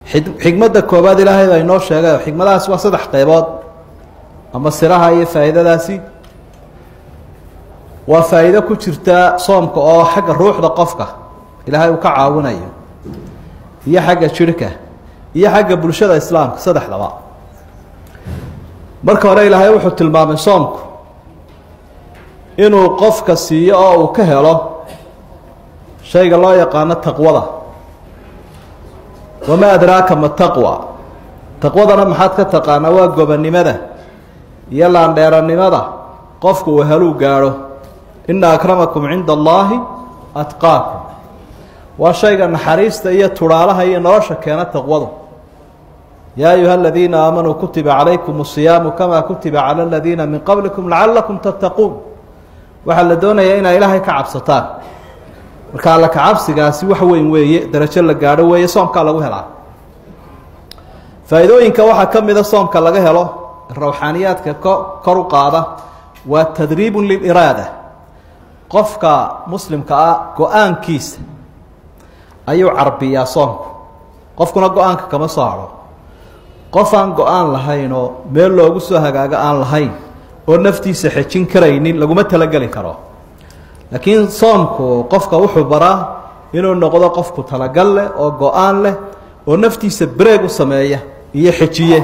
xikmadda koobaad ilaahay baa inoo sheegay xikmadahaasi waa saddex qaybood ama siraha iyo faa'iidadaasi waa faa'iido ku jirta soomka oo xagga ruuxda qofka ilaahay uu ka caawinayo iyo xagga jirhka iyo xagga bulshada islaamka saddexdaba marka hore ilaahay wuxuu tilmaamay soomku inuu qofka siiyo oo uu ka helo shayga loo yaqaano taqwada wamaa adraaka ma taqwa taqwadana maxaad ka taqaanaa waa gobonnimada iyo laandheeranimada qofku uu heluu gaadho ina akramakum cinda allaahi atqaakum waa shayga naxariista iyo tudhaalaha iyo nolosha keena taqwadu yaa ayuha aladiina aamanuu kutiba calaykum asiyaamu kamaa kutiba cala aladiina min qablikum lacalakum tattaquun waxaa la doonayaa inaa ilaahay ka cabsataan marka alla kacabsigaasi wax weyn weeye darajo la gaadho weeye soomkaa lagu helaa faa'iidooyinka waxaa ka mida soomka laga helo rawxaaniyaadka ko kor u qaada waa tadriibun liliraada qofka muslimka ah go-aankiisa ayuu carbiyaa soomku qofkuna go-aanka kama soo hadho qof aan go-aan lahayn oo meel loogu soo hagaago aan lahayn oo naftiisa xejin karaynin laguma talageli karo laakiin soomku qofka wuxuu baraa inuu noqdo qofku talagal leh oo go-aan leh oo naftiisa breeg u sameeya iyo xejiye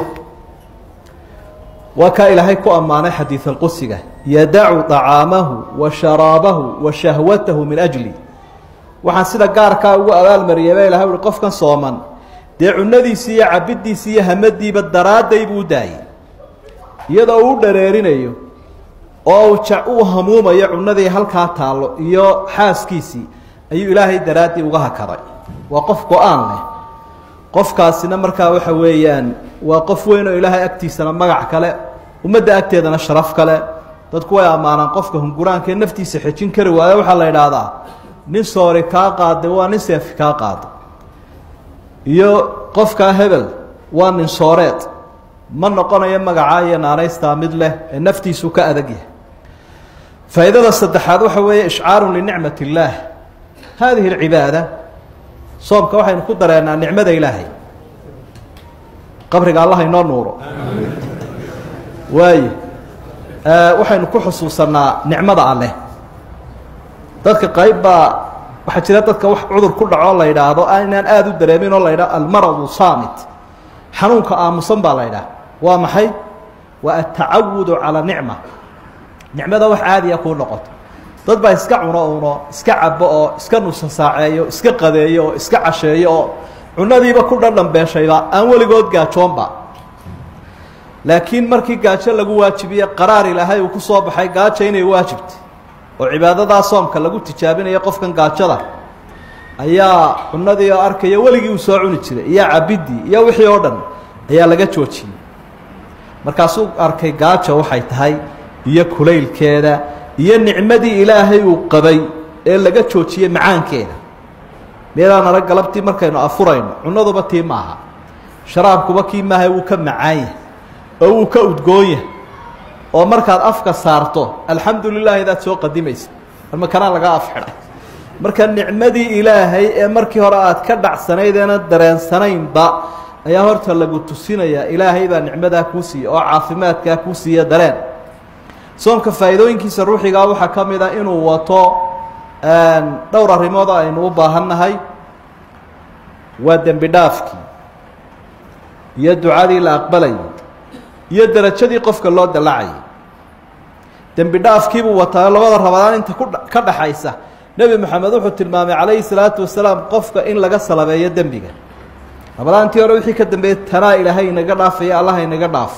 waa kaa ilaahay ku ammaanay xadiid alqudsiga yadacu طacaamahu wa sharaabahu wa shahwatahu min ajli waxaan sida gaarkaa ugu abaalmariyay ba ilahay uhi qofkan sooman dee cunadiisii iyo cabiddiisii iyo hamadiiba daraadday buu u daayey iyadoo uu dhareerinayo oo uu ja uu hamuumayo cunadii halkaa taallo iyo xaaskiisii ayuu ilaahay daraaddii uga hakaday waa qof go-aan leh qofkaasina markaa waxa weeyaan waa qof weyn oo ilaahay agtiisana magac kale ummadda agteedana sharaf kale dadku way ammaanaan qofka hunguraankaee naftiisa xejin kari waayo waxaa la idhaahdaa nin soori kaa qaaday waa nin seefi kaa qaaday iyo qofkaa hebel waa nin sooreed ma noqonayo magacaa iyo naanaystaa mid leh ee naftiisu ka adag yahay faa'iidada saddexaad waxa weeye ishcaarun linicmat illaah haadihi alcibaada soomka waxaynu ku dareennaa nicmada ilaahay qabriga allah inoo nuuro waayo waxaynu ku xusuusannaa nicmada alleh dadka qayb baa waxaa jira dadka wax cudur ku dhaco la yidhaahdo inaan aada u dareemin oo la yidhaho almaradu saamit xanuunka aamusan baa la yidhaha waa maxay waa altacawudu calaa nicma nicmada wax caadiya kuu noqoto dad baa iska cuno uno iska cabo oo iska nusa saaceeyo iska qadeeyo oo iska casheeyo oo cunadiiba ku dhadhambeeshayba aan weligood gaajoonba laakiin markii gaajo lagu waajibiye qaraar ilaahay uu ku soo baxay gaajo inay waajibtay oo cibaadadaa soomka lagu tijaabinayo qofkan gaajada ayaa cunadii oo arkaya weligii uu soo cuni jiray iyo cabidii iyo wixii oo dhan ayaa laga joojiyey markaasuu arkay gaajo waxay tahay iyo kulaylkeeda iyo nicmadii ilaahay uu qabay ee laga joojiyey macaankeeda meelaan arag galabtii markaynu afurayno cunaduba tii maaha sharaabkuba kii maaha wuu ka macaan yahay oo wuu ka udgoon yahay oo markaad afka saarto alxamdu lilah idaad soo qadimaysa ama kanaa laga af xidhay marka nicmadii ilaahay ee markii hore aad ka dhacsanayd eena dareensanaynba ayaa horta lagu tusinayaa ilaahay baa nicmadaa kuu siiya oo caafimaadkaa kuu siiya dareen soomka faa'iidooyinkiisa ruuxigaa waxaa ka mid a inuu wato dhowr arrimood oo aynu u baahannahay waa dembi dhaafkii iyo ducadii la aqbalayay iyo derajadii qofka loo dallacayay dembi dhaafkiibuu wataa labada rabadaan inta ku ka dhaxaysa nebi moxamed wuxuu tilmaamay calayhi salaatu wasalaam qofka in laga salabeeyo dembiga rabadaantii hore wixii ka dambeeyey tanaa ilaahay inaga dhaafaya allah inaga dhaafo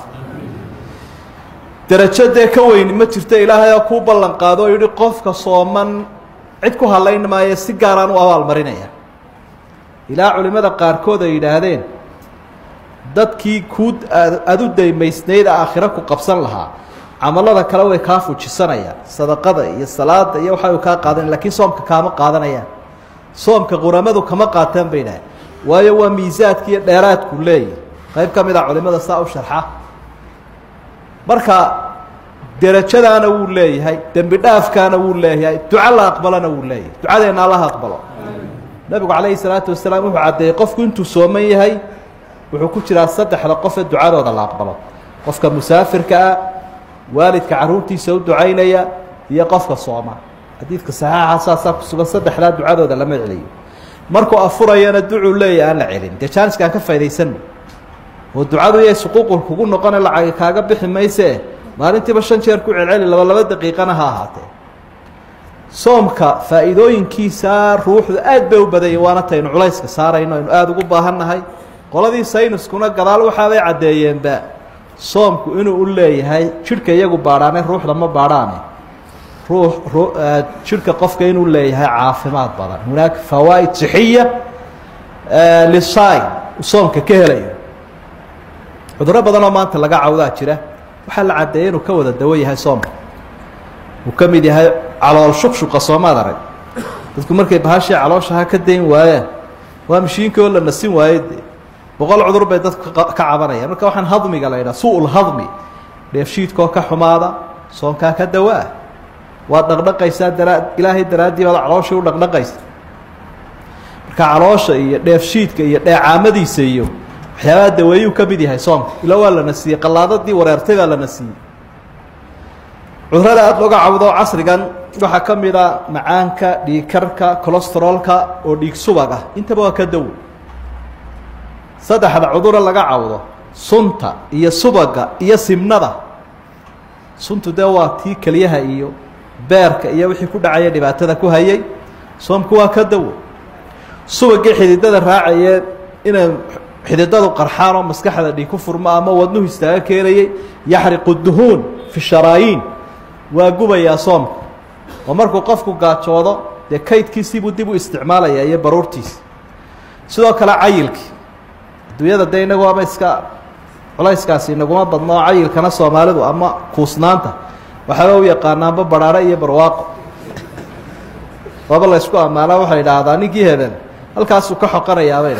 derajo dee ka weyni ma jirto ilaahay oo kuu ballan qaado oo yidhi qofka sooman cid ku hadlayn maayo si gaaraan u abaalmarinaya ilaa culimmada qaarkood ay yidhaahdeen dadkii kuu aada u daymaysnayd aakhiro ku qabsan lahaa camalada kale way kaa fujisanayaan sadaqada iyo salaada iyo waxay kaa qaadanaya lakiin soomka kaama qaadanayaan soomka quramadu kama qaataan bay idhaaheen waayo waa miisaadki iyo dheeraadku leeyahy qayb ka mid a culimada saa u sharxa marka derajadaana wuu leeyahay dembi dhaafkaana wuu leeyahay duco la aqbalona wuu leeyahay ducadeenna allaha aqbalo nabigu calayhi salaatu wasalaam wuxuu caddeeyey qofku intuu sooman yahay wuxuu ku jiraa saddexda qof ee ducadooda la aqbalo qofka musaafirka ah waalidka carruurtiisa u ducaynaya iyo qofka sooma xadiidka saxiixa saasaa ku sugan saddexdaa ducadooda lama celiyo markuu afurayana ducuu leeya aan la celin dee jaaniskaan ka faa'idaysanno oo ducadu yay suquuqul kugu noqone lacagi kaaga bixi maysee maalintiiba shan jeer ku celceli laba laba daqiiqana ha ahaatee soomka faa'iidooyinkiisa ruuxdu aad bay u badanya waana taynu culayska saarayno aynu aada ugu baahan nahay qoladii sayniskuna gadaal waxaabay caddeeyeenba soomku inuu u leeyahay jidhka iyagu baadhaane ruuxda ma baadhaane ruux jidhka qofka inuu leeyahay caafimaad badan hunaaka fawaa'id sixiya lisaai soomka ka helayo cudurro badanoo maanta laga cawdaa jira waxaa la caddeeyay inuu ka wada dawo yahay soomka uu ka mid yahay calool shuqshuqa soomaad arag dadku markay bahashii calooshaha ka dayn waayaan waa mashiinkii oo la nasin waaye de boqol cudur bay dadku ka cabanayaan marka waxaan hadmiga la yidhaha su-ul hadmi dheefshiidkoo ka xumaada soonkaa ka dawaa waad dhaqdhaqaysaa daraa ilaahay daraaddii baad calooshii u dhaqdhaqaysa marka caloosha iyo dheefshiidka iyo dheecaamadiisa iyo waxyaabaha daweeyuu ka mid yahay soomka ila waa la nasiyey qallaadadii wareertay baa la nasiyey cudurada aada looga cawdo casrigan waxaa ka mid a macaanka dhiigkarka colestarolka oo dhiig subag ah intaba waa ka dawo saddexda cudura laga cawdo sunta iyo subaga iyo simnada suntu dee waa tii keliyaha iyo beerka iyo wixii ku dhacaya dhibaatada ku hayay soomku waa ka dawo subagii xididada raacayee inay xididadu qarxaan oo maskaxda dhiig ku furmo ama wadnuhu istaaga keenayay yaxriqu duhuun fi sharaayiin waa gubayaa soomka oo markuu qofku gaajoodo dee kaydkiisiibuu dib u isticmaalayaa iyo baruurtiisa sidoo kale cayilkii adduunyada dee inagu ama iska culayskaasi inaguma badno oo cayilkana soomaalidu ama kuusnaanta waxaaba u yaqaanaanba badhaadho iyo barwaaqo waaba la ysku ammaanaa waxay idhaahdaa ninkii hebel halkaasuu ka xoqanayaabay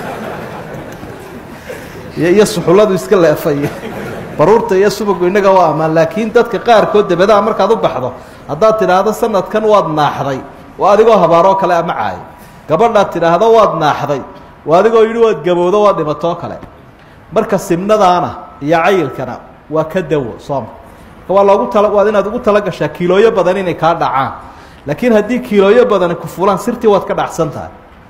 iyo suxulladu iska leefay baruurta iyo subagu innaga waa ammaan laakiin dadka qaarkood dabadaha markaad u baxdo haddaad tidhaahdo sanadkan waad naaxday waa adigoo habaaroo kale ama caayo gabadhaad tidhaahdo waad naaxday waa adigoo yidhi waad gabowdo waad dhimatoo kale marka simnadaana iyo cayilkana waa ka dawo soomka marka waa loogu tala waad inaad ugu tala gashaa kiilooyo badan inay kaa dhacaan laakiin haddii kiilooyo badani ku fulaan sirtii waad ka dhacsan tahay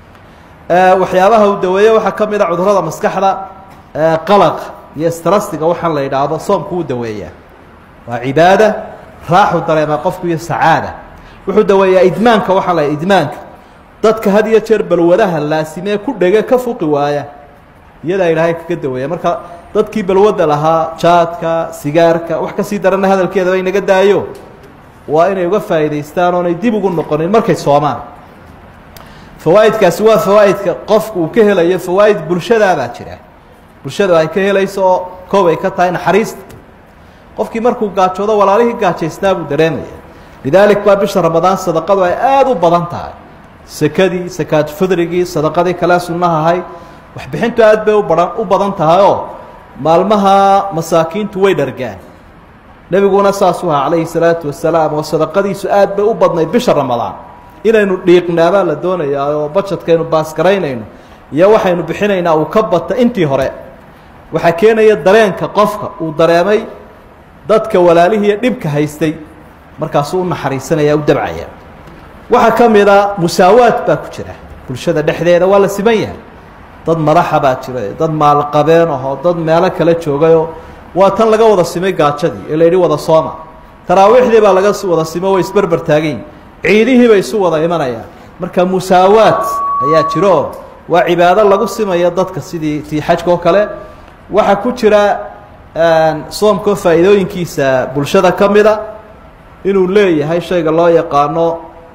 waxyaabaha uu daweeye waxaa ka mid a cudurrada maskaxda qalaq iyo strastiga waxaan la yidhaahdo soomku uu daweeyaa waa cibaada raaxu dareemaa qofku iyo sacaada wuxuu daweeyaa idmaanka waxaa la idmaanka dadka had iyo jeer balwadaha laasimee ku dhege ka fuqi waaya iyadaa ilaahay kaga daweeya marka dadkii balwadda lahaa jaadka sigaarka wax kasii darana hadalkeedaba inaga daayo waa inay uga faa'idaystaan oonay dib ugu noqonin markay soomaan fawaa'idkaasi waa fawaa'idka qofku uu ka helayo fawaa'id bulshadaabaa jira bulshada ay ka helayso oo koob ay ka tahay naxariista qofkii markuu gaajoodo walaalihii gaajaysnaa buu dareemaya lidaalik baa bisha ramadaan sadaqadu ay aada u badan tahay sekadii sakaad fidrigii sadaqadii kale sunnaha ahayd waxbixintu aad bay ubahan u badan tahay oo maalmaha masaakiintu way dhargaan nebiguna saasuu ahaa calayhi salaatu wasalaam oo sadaqadiisu aad bay u badnayd bisha ramadaan inaynu dhiiqnaabaa la doonayaa oo bajadkaynu baasgaraynayno iyo waxaynu bixinaynaa uu ka bata intii hore waxaa keenaya dareenka qofka uu dareemay dadka walaalihiiyo dhibka haystay markaasuu u naxariisanaya u dabcaya waxaa ka mid a musaawaad baa ku jira bulshada dhexdeeda waa la siman yahay dad madaxa baa jira dad maalqabeen ahoo dad meelo kale joogayoo waa tan laga wada simay gaajadii ee la yidhi wada sooma taraawiixdii baa laga wada simo way isberber taagayin ciidihii bay isu wada imanayaan marka musaawaad ayaa jiro waa cibaado lagu simayo dadka sidii tii xajka oo kale waxaa ku jira soomkoo faa'iidooyinkiisa bulshada ka mida inuu leeyahay shayga loo yaqaano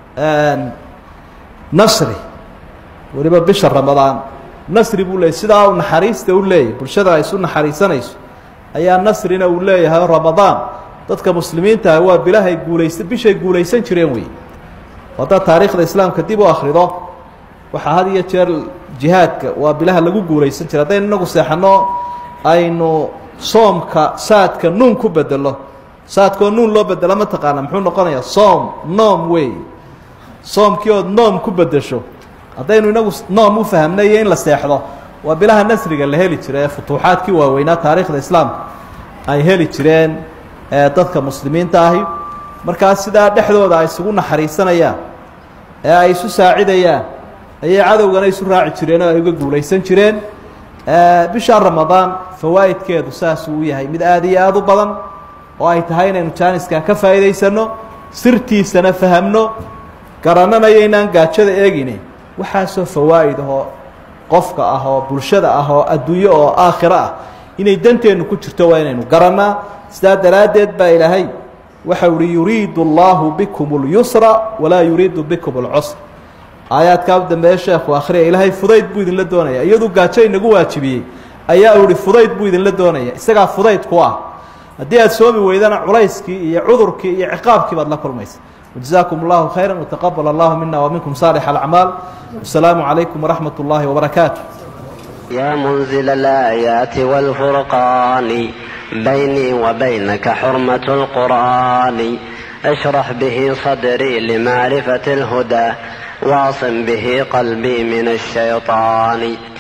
nasri weliba bisha ramadaan nasri buu leeyahy sidaa u naxariista u leeyahy bulshada ay isu naxariisanayso ayaa nasrina uu leeyahay ramadaan dadka muslimiinta ah waa bilahay guulaysa bishay guulaysan jireen wey haddaad taariikhda islaamka dib u akhrido waxaa had iyo jeer jihaadka waa bilaha lagu guulaysan jira haddaynu inagu seexanno aynu soomka saadka nuun ku bedelo saadkoo nuun loo bedelo ma taqaana muxuu noqonayaa soom noom wey soomkii ood noom ku bedesho haddaynu inagu noom u fahamnay iyo in la seexdo waa bilaha nasriga la heli jira ee futuuxaadkii waaweynaa taariikhda islaamka ay heli jireen dadka muslimiinta ahi markaas sidaa dhexdooda ay isugu naxariisanayaan ee ay isu saacidayaan ayay cadowgana isu raaci jireen oo ay uga guulaysan jireen bisha ramadaan fawaa'idkeedu saasuu u yahay mid aada iyo aada u badan oo ay tahay inaynu jaaniskaa ka faa'iidaysanno sirtiisana fahamno garananayaynaan gaajada eegine waxaasoo fawaa'id ahoo qofka ah oo bulshada ah oo adduunyo oo aakhiro ah inay danteennu ku jirto waa inaynu garannaa sidaa daraaddeed baa ilaahay waxau uhi yuriidu allaahu bikum اlyusra walaa yuriidu bikum اlcusr aayaadkaa u dambeeye sheekhu akhriya ilaahay fudayd buu idinla doonaya iyaduu gaajo inagu waajibiyey ayaa u ihi fudayd buu idinla doonaya isagaa fudayd ku ah haddii aad soomi weydana culayskii iyo cudurkii iyo ciqaabkii baad la kulmaysa وجزاكم الله خيرا وتقبل الله منا ومنكم صالح الأعمال والسلام عليكم ورحمة الله وبركاته يا منزل الآيات والفرقان بيني وبينك حرمة القرآن اشرح به صدري لمعرفة الهدى واعصم به قلبي من الشيطان